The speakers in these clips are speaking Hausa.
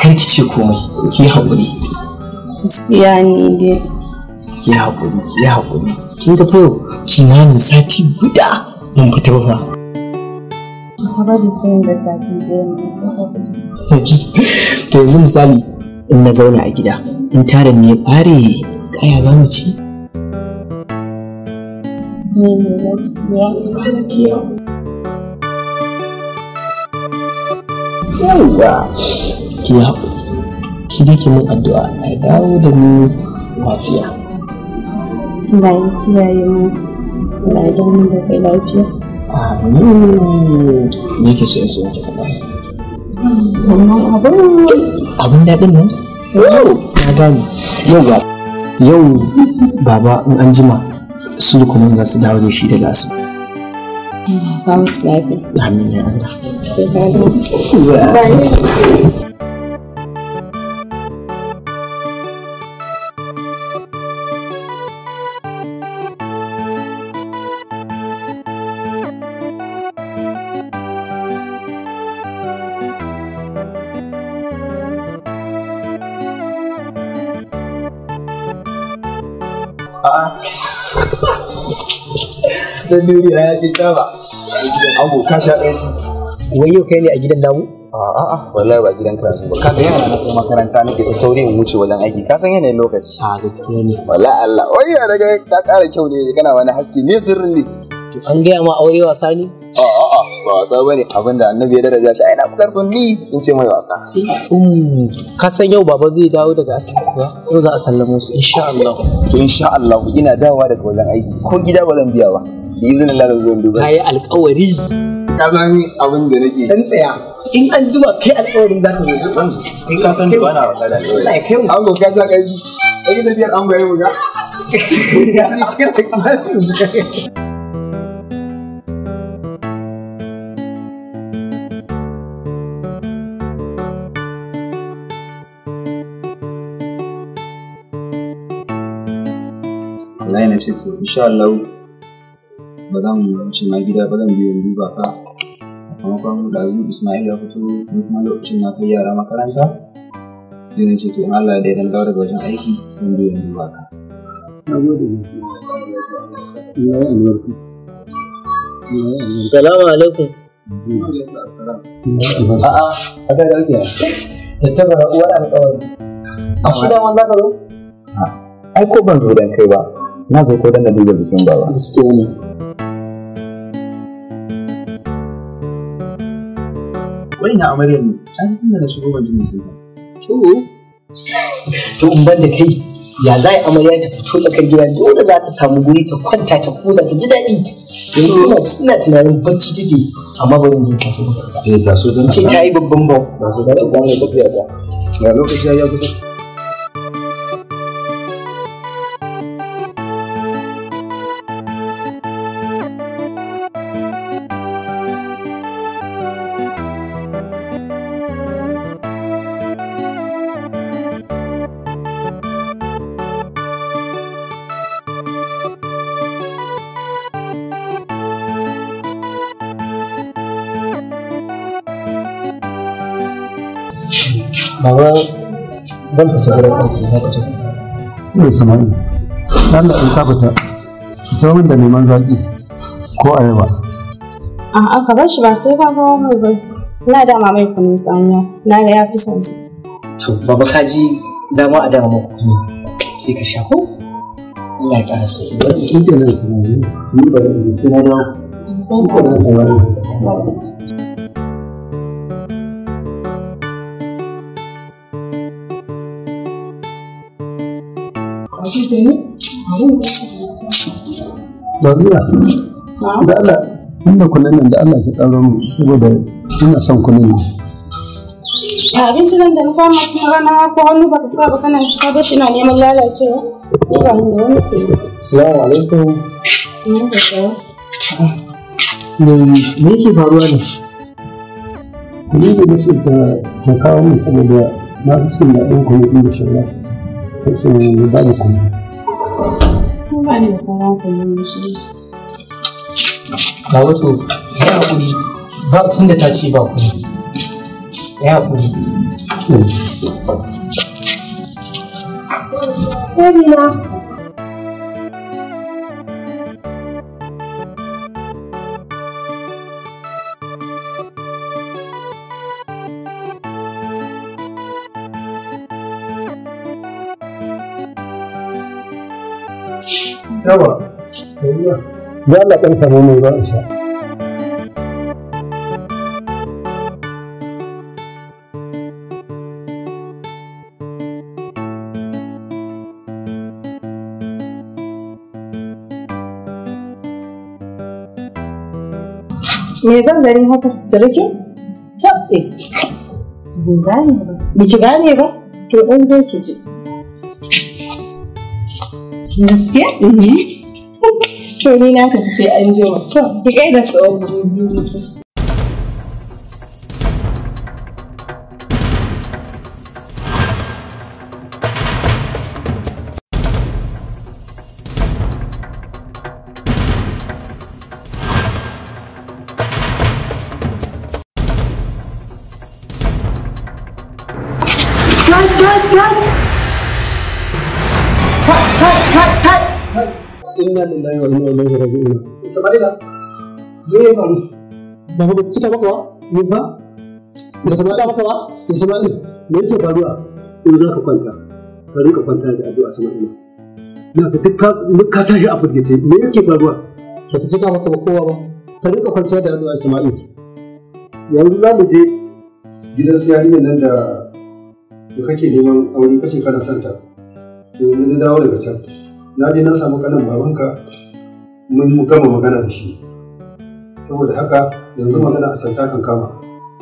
kar ki ce komai ki yi haƙuri gaskiya ne dai ki yi haƙuri ki yi haƙuri kin ga fa yau kimanin sati guda mun fita ba fa ka bari sai da sati ɗaya mai sai ka fita to yanzu misali in na zauna a gida in tarin ne ɓare kaya za mu ci ne ne gaskiya yawwa ki yi haƙuri ki dai ki mun addu'a a dawo da mu lafiya Allah ya kiyaye mu Allah ya dawo da kai lafiya amin me ke so in so ki faɗa wannan abin abin daɗin nan na gane yau ga yau baba in an jima su kuma za su dawo da shi daga asu ba musu lafiya amin ya Allah sai ka dawo Dan duniya ya ƙi taba. Abu ka sha ɗan shi. wai yau kai ne a gidan namu A'a, wallahi ba gidan karatu ba. Ka ga yana na kai makaranta nake da sauri in wuce wajen aiki. Ka san yanayin lokaci. a gaskiya ne Wallahi Allah. Wai ya daga ka ƙara kyau ne kana wani haske. Me sirrin ne? to an gaya ma aure wasa ne A'a, ba wasa bane. Abinda annabi ya daraja shi ai na fi karfin ni in ce mai wasa. um ka san yau baba zai dawo daga asibiti ba yau za a sallamo su insha Allah To insha Allah ina dawowa daga wajen aiki. Ko gida ba zan biya ba. Bi izinin Allah zan zo in duba. kayi alƙawari Ka san abin da nake. dan tsaya in an jima kai alƙawarin zaka zo Kai ka san ba na wasa da alƙawari. Allah ya kai mu Ango ka sha ƙarshi. Kai tafiyar ango ya buga. wallahi na ce to insha Allah ba za mu wuce ma gida ba zan biyo in duba ka sakamakon ɗazu Ismail ya fito ni kuma lokacin na kai yara makaranta sai na ce to in Allah ya daidan dawo daga wajen aiki zan biyo in duba ka. salamu alaikum A'a, a da lafiya. tattabara uwar alƙawari a shi daman zaka zo Ai ko ban zo dan kai ba, na zo ko dan na duba bikin baba. gaskiya ne Wai na amaryar ne, ai tun da na shigo ban ji musulma. to to in ban da kai ya za a amarya ta fito tsakar gida dole za ta samu guri ta kwanta ta huta ta ji daɗi yanzu ina ina tunanin bacci take amma bari in je ta so da Eh ga so dan ce ta yi babban bau ga so dan dan mai tafiya ta. Ga lokaci ya kusa. baba zan fita gurin aiki na fito Mai samari, Allah in ka fita, fito min da neman zaƙi ko ayaba. A'a ka bar shi ba sai ka kawo mai ba. Na dama mai kunun tsamiya. Na ga ya fi son sa. to baba ka ji za mu a dama muku kuma sai ka sha ko Allah ya ƙara sauki Shi ke nan samari, ni ba da su na da shi ke nan samari. Bariya, da Allah, inda kunan nan da Allah shi ƙaro mu saboda ina son kunan nan. A abinci nan da na kama tun rana ko hannu baka sa ba kana ka bar shi na neman lalacewa. Ni ba ni da wani ke. Assalamu alaikum Ina da tsawo. me me yake faruwa ne Ni da nake ta ta kawo min saboda na fi son daɗin kunu ɗin da shirya. Kake ba da kunu. Ni ba ni da sauran kullum shi. ba wato ya haƙuri ba tun da ta ce ba ku ya haƙuri Baby na. yawa da Allah ɗan samu mai ruwa in sha Me zan gani haka? Sarki? Tabbe. Ban gane ba. Biki gane ba? To ɗan zo ki ji. Gaskiya? To ni na tafi sai an ji wa. To, ki gaida su inna lillahi wa inna ilaihi raji'un Ismaila, me ya faru? ba ba ta cika maka ba ni ba ba ta cika maka ba Ismail me yake faruwa in za ka kwanta ka rika kwanta da addu'a sama ina na ka duk ka duk ka tashi a firgice me yake faruwa ba ta cika maka ba kowa ba ka rika kwanciya da addu'a Ismail yanzu za mu je gidan su yarinyar nan da da kake neman aure kace kana son ta to yanzu na dawo daga can na je na samu kanan babanka mun mu gama magana da shi saboda haka yanzu magana a can ta kan kama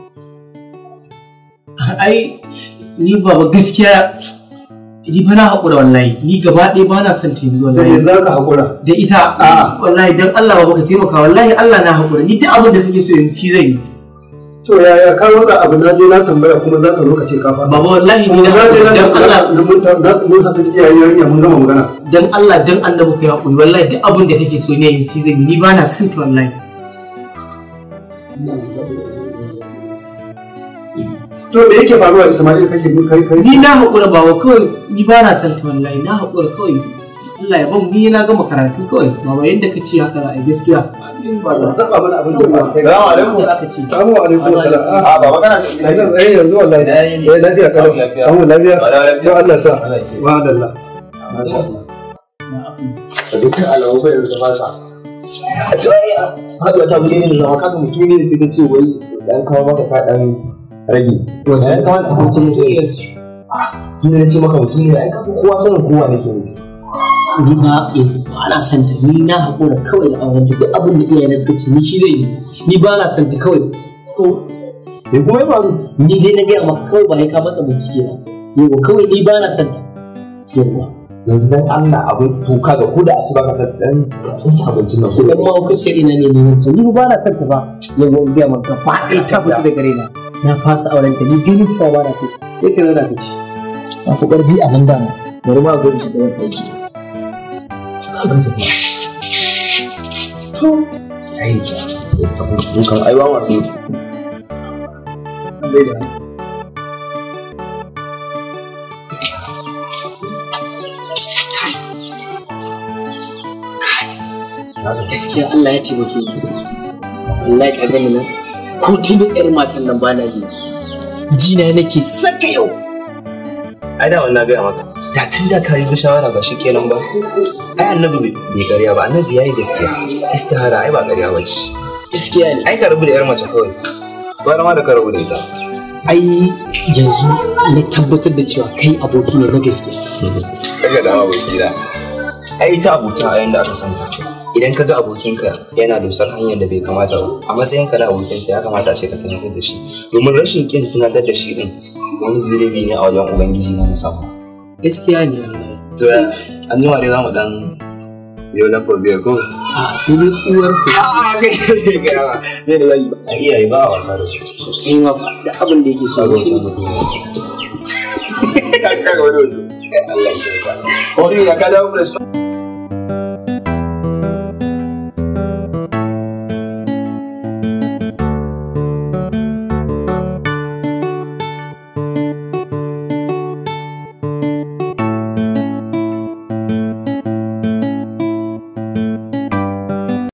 Ai, ni baba gaskiya ni fa na haƙura wallahi ni gaba ɗaya ba na son ta yanzu da me wallahi za ka haƙura da ita A'a. wallahi dan Allah baba ka taimaka wallahi Allah na haƙura ni duk abin da kake so yanzu shi zan yi to yaya ka wanda abu na je na tambaya kuma za ka zo ka ce ka fasa baba wallahi ni kuma na na je na dan Allah tambaya mun ta na mun haɗu da iyayen yarinya mun gama magana dan Allah dan annabi kai haƙuri wallahi duk abin da kake so ne yanzu shi zan yi ni ba na son ta wallahi to me yake faruwa Ismail kake kai kai ni na haƙura baba kawai ni ba na son ta wallahi na haƙura kawai Allah ya ban ni na gama karatu kawai baba yanda ka ce haka za a yi gaskiya ba za zaba mana abin da ba kai Salamu alaikum. Da aka ce Assalamu alaikum salam A baba kana shi sai nan eh yanzu wallahi Da yayi ne. eh lafiya kalau Lafiya. an lafiya Ba da lafiya. to Allah sa Allah ya kiyaye. wa dalla masha Allah Da dukkan alamu bai da ba sa. a ce wai haɗuwa ta bude ne zama kaga mutum ne sai ta ce wai dan kawo maka ka dan rage Wace? ya kamata mutum ne tun da na ce maka mutum ne ai kaga kowa sanin kowa nake ne ni ba yanzu ba na son ta ni na haƙura kawai da auren ta duk abin da iyaye suka ce ni shi zai yi ni ba na son ta kawai ko me kuma ya faru ni dai na gaya maka kawai ba ya ka masa bincike ba yau kawai ni ba na son ta yawa yanzu dan Allah abin to kaga ko da a ci baka san dan ka tsinci abincin nan ko idan ma kuka ce ina ne ne wancan ni ba na son ta ba yawa in gaya maka ba ɗaya ta fita da gare na na fasa auren ta ni gani ta ba na so sai ka zauna ka ci ba ku karfi a nan dama bari ma gurin shi da wani aiki kaga ta to ai ja dukan aiwa masu gaskiya Allah ya taimake ni wallahi ka gani nan ko tuni yar matan nan ba na yi jina nake saka yau ai da wannan gaya maka da tun da ka yi shawara ba shi kenan ba ai annabi bai ƙarya ba annabi ya yi gaskiya istihara ai ba ƙarya ba ce gaskiya ne ai ka rabu da yar mace kawai gwara ma da ka rabu da ita ai yanzu na tabbatar da cewa kai aboki ne na gaske kaga dama aboki da ai ita abota a yanda aka santa idan ka ga abokinka yana dosar hanyar da bai kamata ba a matsayinka na abokinsa ya kamata a ce ka tunatar da shi domin rashin kin tunatar da shi din wani zunubi ne a wajen ubangiji na musamman gaskiya ne wallahi to ya an jima dai za mu dan yau na foziyar ko a sai dai uwar ku a kai ne ga yawa ne da zai a iyaye ba a wasa da su sosai ma ba da abin da yake so Kaga shi mutum mutum ne kaga wani wato Allah ya sauka ko ya ka dawo da su